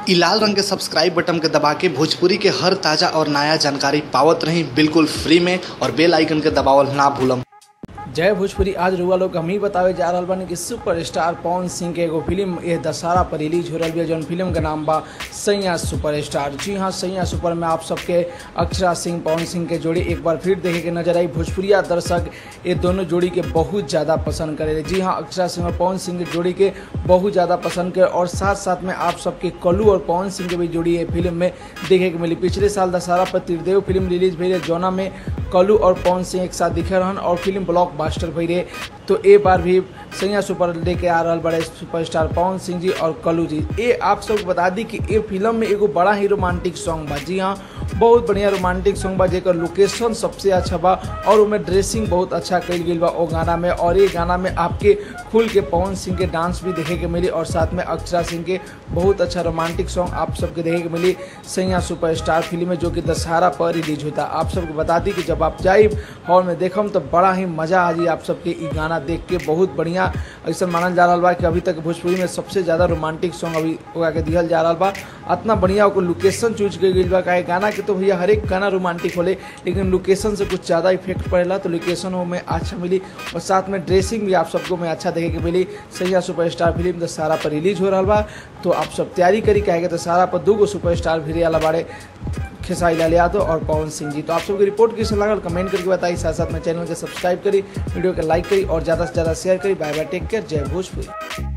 इ लाल रंग के सब्सक्राइब बटन के दबा के भोजपुरी के हर ताजा और नया जानकारी पावत रही बिल्कुल फ्री में और बेल आइकन के दबावल ना भूलम जय भोजपुरी आज रुआ लोग हम ही बतावे जा रहल बानी कि सुपरस्टार पवन सिंह के एगो फिल्म ये दशहरा पर रिलीज हो रही है जौन फिल्म के नाम बा सैया सुपरस्टार जी हाँ सैया सुपर में आप सबके अक्षरा सिंह पवन सिंह के जोड़ी एक बार फिर देखे के नजर आई भोजपुरिया दर्शक ये दोनों जोड़ी के बहुत ज़्यादा पसंद करे जी हाँ अक्षरा सिंह और पवन सिंह के जोड़ी के बहुत ज़्यादा पसंद करे और साथ साथ में आप सबके कलू और पवन सिंह के भी जोड़ी ये फिल्म में देखे के मिली पिछले साल दशहरा पर त्रिदेव फिल्म रिलीज भई रहे जौना में कलू और पवन सिंह एक साथ दिखे रहन और फिल्म ब्लॉक बास्टर भई रहे तो ए बार भी सैया सुपर लेके आ रहा बड़े सुपरस्टार पवन सिंह जी और कलू जी ये आप सबको बता दी कि ये फिल्म में एगो बड़ा ही रोमांटिक सॉन्ग बा जी हाँ बहुत बढ़िया रोमांटिक सॉन्ग बा जेकर लोकेशन सबसे अच्छा बा और उसमें ड्रेसिंग बहुत अच्छा कल गई बा वो गाना में और ये गाना में आपके खुल के पवन सिंह के डांस भी देखे के मिली और साथ में अक्षरा सिंह के बहुत अच्छा रोमांटिक सॉन्ग आप सबके देखे के मिली सैया सुपरस्टार फिल्म में जो कि दशहरा पर रिलीज होता आप सबको बता दी कि जब आप जाए हॉल में देखम तो बड़ा ही मजा आ जाए आप सबके ई गाना देख के बहुत बढ़िया ऐसा मानल जा रहा बा कि अभी तक भोजपुरी में सबसे ज़्यादा रोमांटिक सॉन्ग अभी ओकरा के दिहल जा रहा बा इतना बढ़िया ओकर लोकेशन चूज कर गई बा काहे गाना के तो भैया हर एक गाना रोमांटिक होले लेकिन लोकेशन से कुछ ज़्यादा इफेक्ट पड़ेला तो लोकेशन में अच्छा मिली और साथ में ड्रेसिंग भी आप सबको में अच्छा देखे के मिली सैया सुपरस्टार फिल्म दशहरा पर रिलीज हो रहा बा तो आप सब तैयारी करी काहे दशहरा पर दूगो सुपरस्टार भी वाला बारे खेसारी लाल यादव और पवन सिंह जी तो आप सबकी रिपोर्ट कैसे लागल कमेंट करके बताई साथ साथ में चैनल के सब्सक्राइब करी वीडियो के लाइक करी और ज़्यादा से ज़्यादा शेयर करी बाय बाय टेक केयर जय भोजपुरी